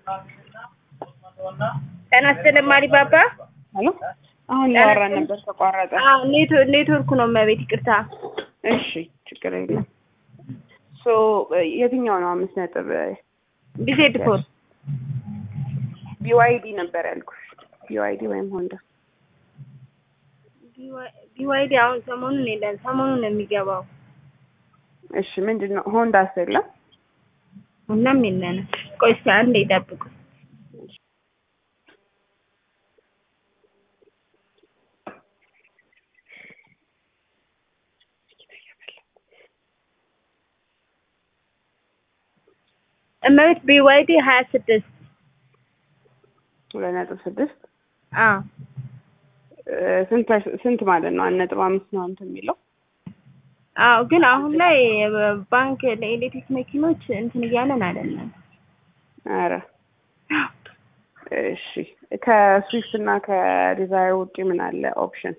ጤና ይስጥልኝ ማሪባባ። ሄሎ አሁን እያወራን ነበር ተቋረጠ። አዎ ኔትወ- ኔትወርኩ ነው እመቤት፣ ይቅርታ። እሺ ችግር የለም። ሶ የትኛው ነው አምስት ነጥብ ቢዜድ ፎር ቢዋይዲ ነበር ያልኩሽ። ቢዋይዲ ወይም ሆንዳ ቢዋይዲ አሁን ሰሞኑን የለን፣ ሰሞኑን ነው የሚገባው። እሺ ምንድን ነው ሆንዳስ የለም? ሁላም የለንም። ቆይ እስኪ አንዴ ይጠብቁ። እመቤት ቢዋይዲ ሀያ ስድስት ሁለት ነጥብ ስድስት አዎ ስንት ስንት ማለት ነው? አንድ ነጥብ አምስት ነው እንትን የሚለው አዎ ግን አሁን ላይ ባንክ ለኤሌክትሪክ መኪኖች እንትን እያለን አይደለም። ኧረ እሺ ከስዊፍት እና ከዲዛይር ውጪ ምን አለ ኦፕሽን?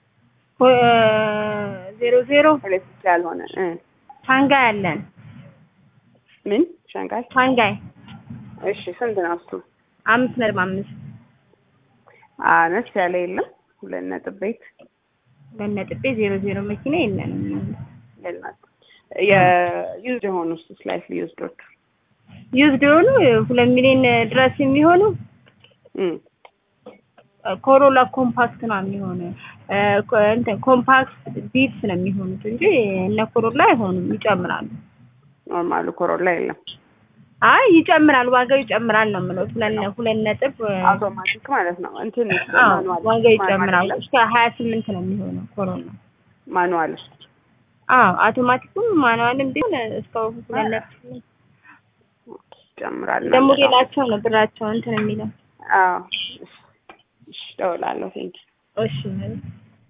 ዜሮ ዜሮ ኤሌክትሪክ ያልሆነ እ ሻንጋይ አለን። ምን ሻንጋይ? ሻንጋይ እሺ ስንት ነው እሱ? አምስት ነጥብ አምስት አነስ ያለ የለም? ሁለት ነጥብ ቤት በነጥቤ ዜሮ ዜሮ መኪና የለንም። የላት የዩዝድ የሆኑ ስ ስላይትሊ ዩዝዶች ዩዝድ የሆኑ ሁለት ሚሊዮን ድረስ የሚሆኑ ኮሮላ ኮምፓክት ነው የሚሆነው። እንትን ኮምፓክት ቢትስ ነው የሚሆኑት እንጂ እነ ኮሮላ አይሆኑም፣ ይጨምራሉ። ኖርማሉ ኮሮላ የለም። አይ ይጨምራል፣ ዋጋው ይጨምራል ነው የምለው። ሁለት ሁለት ነጥብ አውቶማቲክ ማለት ነው። እንትን አዎ ማኑዋል ዋጋው ይጨምራል። እስከ ሀያ ስምንት ነው የሚሆነው ኮሮላ። ማኑዋል አዎ አውቶማቲኩም ማኑዋልም ቢሆን እስከ ሁለት ነጥብ ስምንት ይጨምራል። ደግሞ ሌላቸው ነው ብራቸው እንትን የሚለው አዎ እሺ፣ እደውላለሁ። ቴንኪው እሺ